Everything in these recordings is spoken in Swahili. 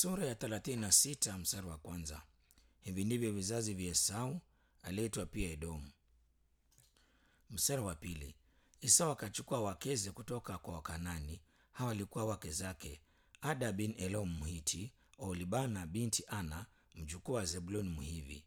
Sura ya thelathini na sita mstari wa kwanza. Hivi ndivyo vizazi vya Esau aliyeitwa pia Edomu. Mstari wa pili. Esau akachukua wakeze kutoka kwa Wakanani. Hawa walikuwa wake zake: Ada bin Elom Mhiti, Oholibana binti Ana mjukuu wa Zebuloni Mhivi.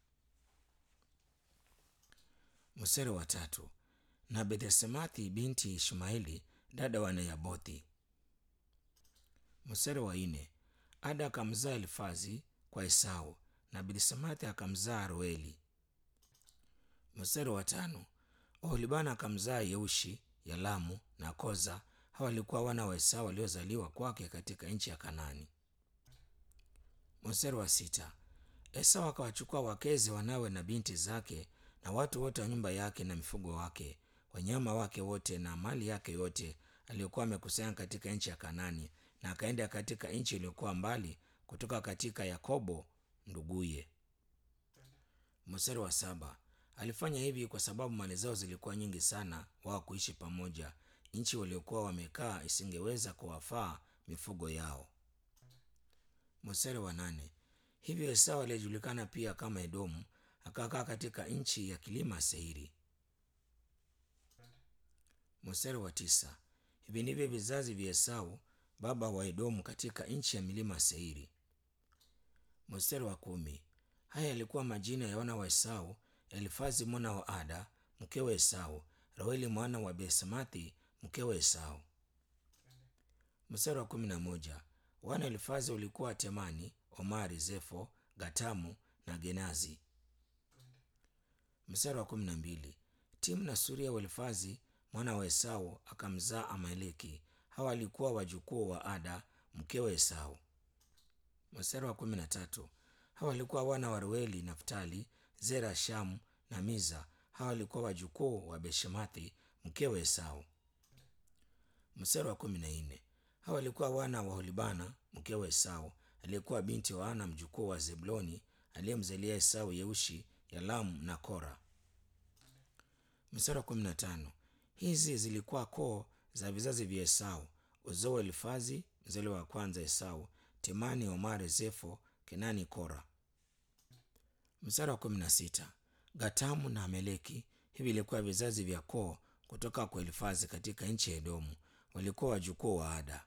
Mstari wa tatu. Na Bethsemathi binti Ishmaeli dada wa Neyabothi. Mstari wa nne. Ada akamzaa Elifazi kwa Esau na Bethsemathi akamzaa Roeli. Mstari wa tano. Oholibana akamzaa Yeushi, Yalamu na Koza. Hawa walikuwa wana wa Esau waliozaliwa kwake katika nchi ya Kanani. Mstari wa sita. Esau akawachukua wakeze wanawe na binti zake na watu wote wa nyumba yake na mifugo wake, wanyama wake wote na mali yake yote aliyokuwa amekusanya katika nchi ya Kanani, na akaenda katika nchi iliyokuwa mbali kutoka katika Yakobo nduguye. Mstari wa saba. Alifanya hivi kwa sababu mali zao zilikuwa nyingi sana wao kuishi pamoja. Nchi waliokuwa wamekaa isingeweza kuwafaa mifugo yao. Mstari wa nane. Hivyo Esau aliyejulikana pia kama Edomu akakaa katika nchi ya kilima Seiri. Mstari wa tisa. Hivi ndivyo vizazi vya Esau baba wa Edomu katika nchi ya milima Seiri. Mstari wa kumi. Haya yalikuwa majina ya wana wa Esau: Elifazi mwana wa Ada mkewe Esau, Roeli mwana wa Besemathi mkewe Esau. Mstari wa kumi na moja. Wana Elifazi walikuwa Temani, Omari, Zefo, Gatamu na Genazi. Mstari wa kumi na mbili. Timu na Suria wa Elifazi mwana wa Esau akamzaa Amaleki. Hawa walikuwa wajukuu wa Ada mkewe Esau. Mstari wa kumi na tatu. Hawa walikuwa wana wa Reueli, Naftali, Zera, Shamu na Miza. Hawa walikuwa wajukuu wa Beshemathi mkewe Esau. Mstari wa kumi na nne. Hawa walikuwa wana wa Holibana mkewe Esau, aliyekuwa binti wa Ana mjukuu wa Zebuloni, aliyemzalia Esau Yeushi, Yalamu na Kora. Mstari wa kumi na tano. Hizi zilikuwa koo za vizazi vya Esau: uzao wa Elifazi mzaliwa wa kwanza Esau, Temani, Omari, Zefo, Kenani, Kora. Mstari wa kumi na sita. Gatamu na Ameleki. Hivi ilikuwa vizazi vya koo kutoka kwa Elifazi katika nchi ya Edomu, walikuwa wajukuu wa Ada.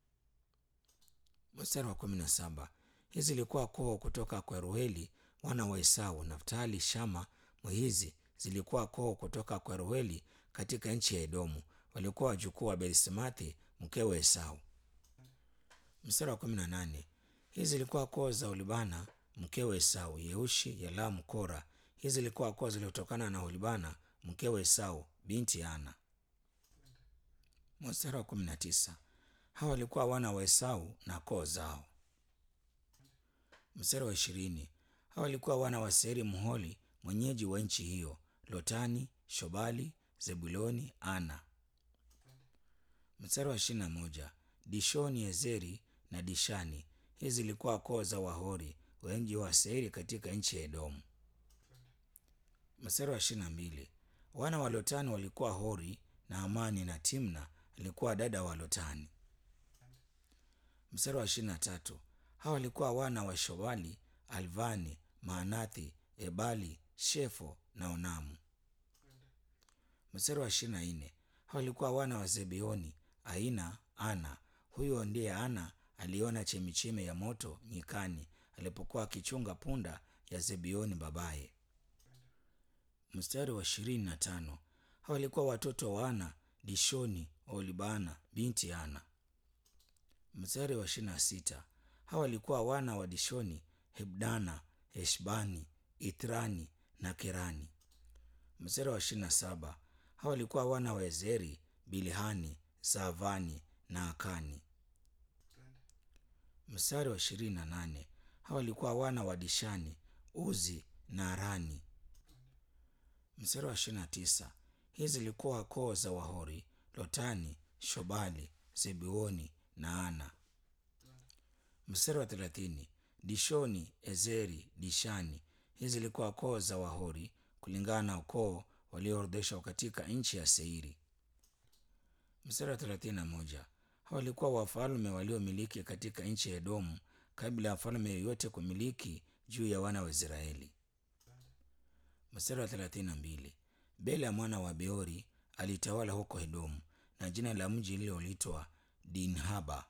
Mstari wa kumi na saba. Hizi zilikuwa koo kutoka kwa Rueli wana wa Esau, Naftali, Shama, Mwihizi zilikuwa koo kutoka kwa Rueli katika nchi ya Edomu, walikuwa wajukuu wa Berisemathi mkewe Esau. Mstari wa kumi na nane. Hizi zilikuwa koo za Olibana mkewe Esau, Yeushi, Yalamu, Kora. Hizi zilikuwa koo zilizotokana na Olibana mkewe Esau binti Ana. Mstari wa kumi na tisa. Hawa walikuwa wana wa Esau na koo zao. Mstari wa ishirini. Hawa walikuwa wana wa Seiri Mholi, mwenyeji wa nchi hiyo: Lotani, Shobali, Zebuloni, Ana. Mstari wa ishirini na moja. Dishoni, Ezeri na Dishani. Hizi zilikuwa koo za Wahori wengi wa Seiri katika nchi ya Edomu. Mstari wa ishirini na mbili. Wana wa Lotani walikuwa Hori na Amani na Timna alikuwa dada wa Lotani. Mstari wa ishirini na tatu. Hawa walikuwa wana wa Shobali, Alvani, Maanathi, Ebali, Shefo na Onamu. Mstari wa ishirini na nne. Hawa walikuwa wana wa Zebeoni, Aina, Ana. Huyo ndiye Ana aliona chemichemi ya moto nyikani alipokuwa akichunga punda ya Zebeoni babaye. Mstari wa ishirini na tano. Hawa walikuwa watoto wa Ana, Dishoni, Olibana binti Ana. Mstari wa ishirini na sita. Hawa walikuwa wana wa Dishoni, Hebdana, Eshbani, Itrani na Kerani. Mstari wa ishirini na saba. Hawa walikuwa wana wa Ezeri, Bilhani, Zaavani na Akani. Mstari wa ishirini na nane. Hawa walikuwa wana wa Dishani, Uzi na Arani. Mstari wa ishirini na tisa. Hizi zilikuwa koo za Wahori: Lotani, Shobali, Zebeoni na Ana. Mstari wa thelathini. Dishoni, Ezeri, Dishani. Hizi zilikuwa koo za Wahori kulingana na ukoo walioorodheshwa katika nchi ya Seiri. Mstari wa thelathini na moja. Hawa walikuwa wafalme waliomiliki katika nchi ya Edomu kabla ya mfalme yeyote kumiliki juu ya wana wa Israeli. Mstari wa thelathini na mbili. Bela mwana wa Beori alitawala huko Edomu, na jina la mji lililoitwa Dinhaba.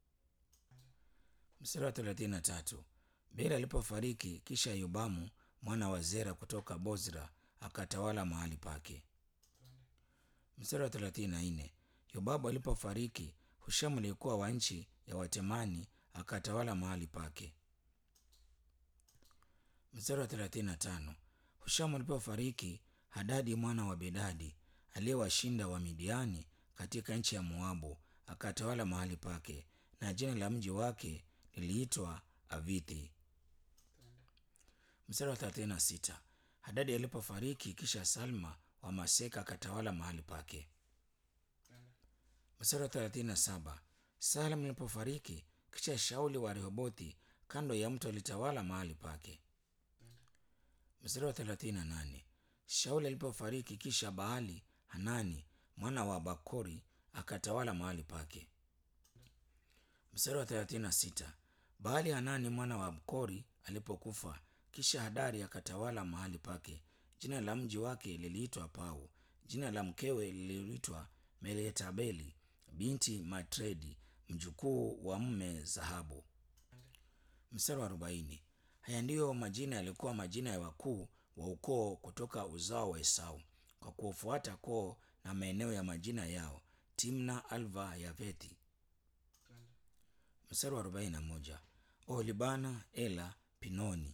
Mstari wa thelathini na tatu. Bela alipofariki, kisha Yobamu mwana wa Zera kutoka Bozra akatawala mahali pake. Mstari wa thelathini na nne. Yobabu alipofariki, Hushamu aliyekuwa wa nchi ya Watemani akatawala mahali pake. Mstari wa thelathini na tano. Hushamu alipofariki, Hadadi mwana wa Bedadi aliyewashinda wa Midiani katika nchi ya Moabu akatawala mahali pake, na jina la mji wake liliitwa Avithi. Mstari wa thelathini na sita. Hadadi alipofariki, kisha Salma wa Maseka akatawala mahali pake. Mstari wa thelathini na saba. Salma alipofariki, kisha Shauli wa Rehobothi kando ya mto alitawala mahali pake. Mstari wa thelathini na nane. Shauli alipofariki, kisha Baali Hanani mwana wa Bakori akatawala mahali pake. Mstari wa thelathini na sita. Baali Hanani mwana wa Bakori alipokufa, kisha Hadari akatawala mahali pake. Jina la mji wake liliitwa Pau. Jina la mkewe liliitwa Meletabeli binti Matredi, mjukuu wa mme Zahabu. Mstari wa arobaini. Haya ndiyo majina yalikuwa majina ya wakuu wa ukoo kutoka uzao wa Esau kwa kufuata koo na maeneo ya majina yao: Timna, Alva, Yavethi. Mstari wa arobaini na moja. Oholibana, Ela, Pinoni.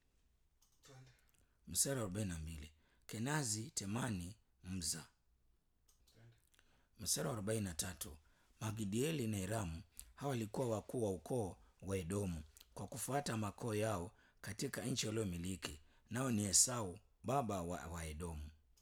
Mstari wa arobaini na mbili. Kenazi, Temani, Mza. Mstari wa arobaini na tatu. Magidieli na Iramu, hawa walikuwa wakuu wa ukoo wa Edomu kwa kufuata makoo yao katika nchi waliomiliki, nao ni Esau baba wa, wa Edomu.